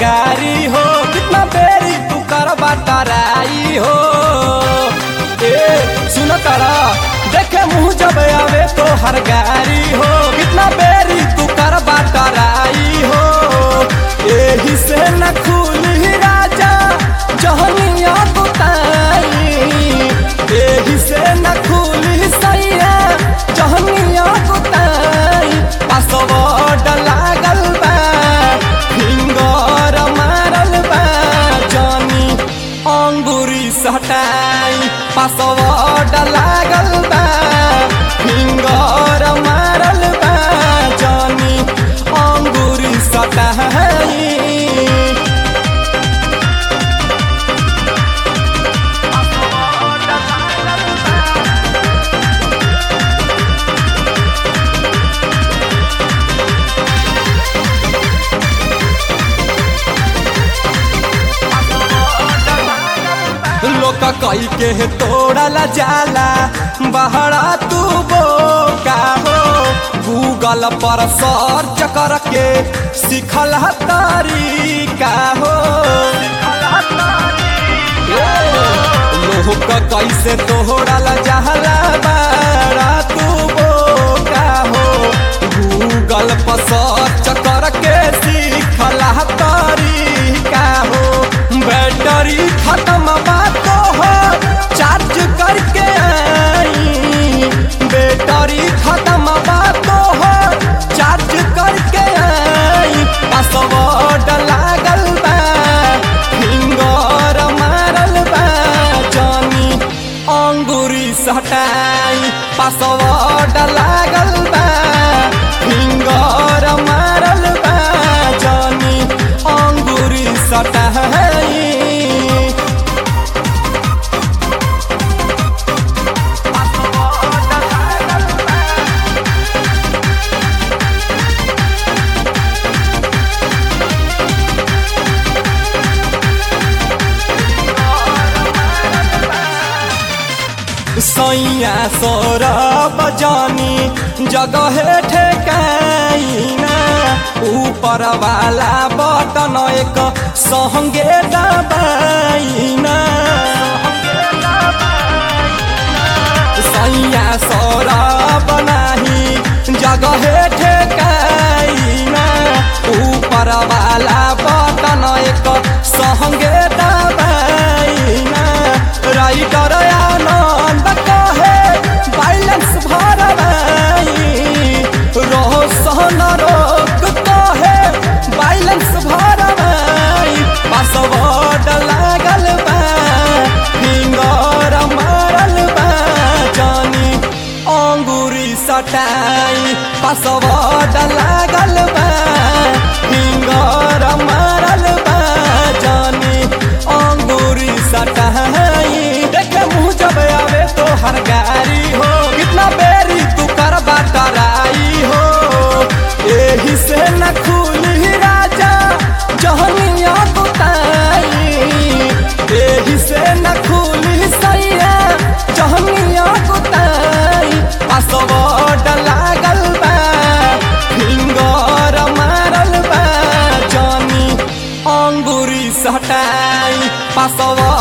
गारी हो कितना बेरी तू कर बटराई हो ए सुन तारा देखे मुँह जब आवे तो हर गारी हो कितना बेरी तू कर बटराई हो एही से न खुली राजा जहनिया बुताई एही से न खुली सैया जहनिया बुताई पासवर्ड लागल बा फिंगर मारल बा जानी अंगूरी सटाई पासवर्ड लागल बा फिंगर मारल बा जानी अंगूरी सटाई लोक कई के तोड़ला जाला बहरा तू बोका हो गूगल पर सर्च करके सिखल तरीका हो लोक कैसे तोड़ला जाला बहरा तू बोका हो गूगल पर सर्च करके सिखल तरीका हो बैटरी खत्म बात हो चार्ज करके आई बैटरी खत्म बात हो चार्ज करके आई पासवर्ड लागल बा फिंगर मारल बा जानी अंगूरी सटाई पासवर्ड लागल बा फिंगर मारल बा जानी अंगूरी सटाई सैया सौरभ जानी जगह ठेकाइना ऊपर वाला बटन एक संगे दबाइना सैया सौरभ नाही जगह ठेकाइना ऊपर वाला बटन एक संगे दबाइना राइटर आनंद कहे बैलेंस भरवाई रोशन रोक कहे बैलेंस भरवाई पासवर्ड लागल बा फिंगर मारल बा जानी अंगूरी सटाई पासवर्ड लागल बा फिंगर मारल बा जानी अंगूरी सटाई देखे मुँह जब आवे तो हर गारी हो कितना बेरी तू कर बटराई हो एही से न खुली राजा जहनिया बुताई एही से न खुली सैया जहनिया बुताई पासवर्ड लागल बा फिंगर मारल बा जानी अंगूरी सटाई पासवर्ड